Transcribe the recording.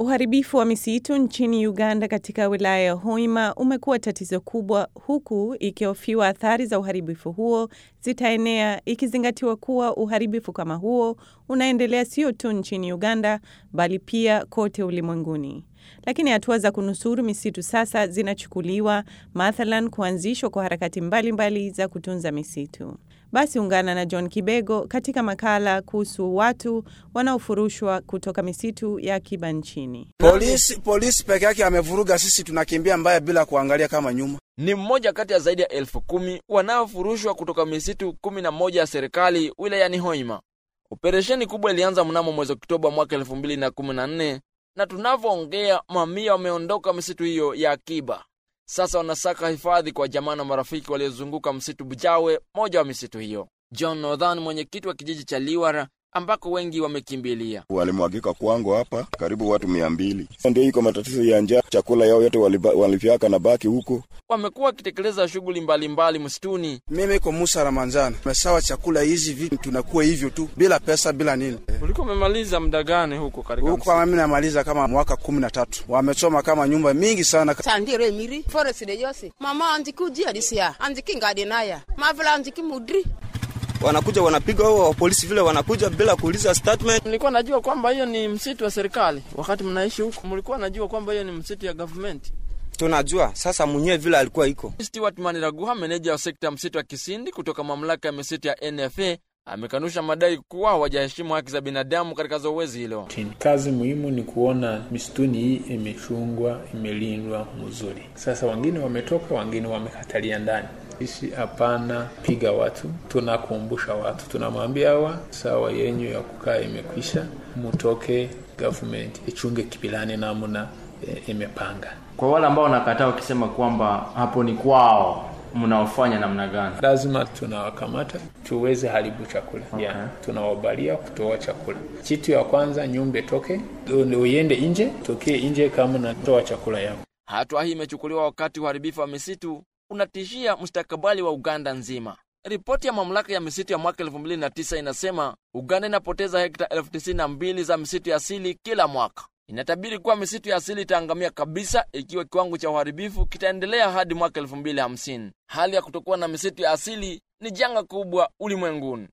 Uharibifu wa misitu nchini Uganda katika wilaya ya Hoima umekuwa tatizo kubwa, huku ikihofiwa athari za uharibifu huo zitaenea, ikizingatiwa kuwa uharibifu kama huo unaendelea sio tu nchini Uganda bali pia kote ulimwenguni. Lakini hatua za kunusuru misitu sasa zinachukuliwa, mathalan kuanzishwa kwa harakati mbalimbali mbali za kutunza misitu. Basi ungana na John Kibego katika makala kuhusu watu wanaofurushwa kutoka misitu ya akiba nchini. Polisi, polisi peke yake amevuruga, sisi tunakimbia mbaya bila kuangalia kama nyuma. Ni mmoja kati ya zaidi ya elfu kumi wanaofurushwa kutoka misitu kumi na moja ya serikali wilayani Hoima. Operesheni kubwa ilianza mnamo mwezi Oktoba mwaka elfu mbili na kumi na nne na tunavyoongea mamia wameondoka misitu hiyo ya akiba. Sasa wanasaka hifadhi kwa jamaa na marafiki waliozunguka msitu Bujawe, moja wa misitu hiyo. John Northan, mwenyekiti wa kijiji cha Liwara ambako wengi wamekimbilia. Walimwagika kwangu hapa karibu watu mia mbili. Ndio iko matatizo ya njaa, chakula yao yote walifyaka na baki huko. Wamekuwa wakitekeleza shughuli mbalimbali msituni. Mimi iko Musa Ramanjani, mesawa chakula hizi vitu tunakuwa hivyo tu bila pesa bila nini. Ulikuwa umemaliza muda gani huko katika huko? Kama mimi namaliza kama mwaka kumi na tatu. Wamechoma kama nyumba mingi sana. Sandire miri forest de Jose mama andiki ujia disia andiki ngade naya mavila andiki mudri wanakuja wanapiga wao polisi vile wanakuja bila kuuliza statement. Nilikuwa najua kwamba hiyo ni msitu wa serikali. Wakati mnaishi huko, mlikuwa najua kwamba hiyo ni msitu ya government? Tunajua sasa mwenyewe vile alikuwa iko. Stewart Maniraguha, meneja wa sekta ya msitu wa Kisindi kutoka mamlaka ya misitu ya NFA, amekanusha madai kuwa hawajaheshimu haki za binadamu katika zoezi hilo. Kazi muhimu ni kuona misituni hii imechungwa, imelindwa mzuri. Sasa wengine wametoka, wengine wamekatalia ndani sisi hapana piga watu, tunakumbusha watu, tunamwambia hawa sawa yenyu ya kukaa imekwisha, mutoke, government ichunge kipilani namna e, imepanga. Kwa wale ambao wanakataa wakisema kwamba hapo ni kwao, mnaofanya namna gani? Lazima tunawakamata tuweze haribu chakula okay. Yeah, tunawabalia kutoa chakula. Kitu ya kwanza nyumba toke, uende nje, tokee nje kama natoa chakula yako. Hatua hii imechukuliwa wakati uharibifu wa misitu unatishia mustakabali wa Uganda nzima. Ripoti ya mamlaka ya misitu ya mwaka 2009 inasema Uganda inapoteza hekta elfu tisini na mbili za misitu ya asili kila mwaka. Inatabiri kuwa misitu ya asili itaangamia kabisa ikiwa kiwango cha uharibifu kitaendelea hadi mwaka 2050. Hali ya kutokuwa na misitu ya asili ni janga kubwa ulimwenguni.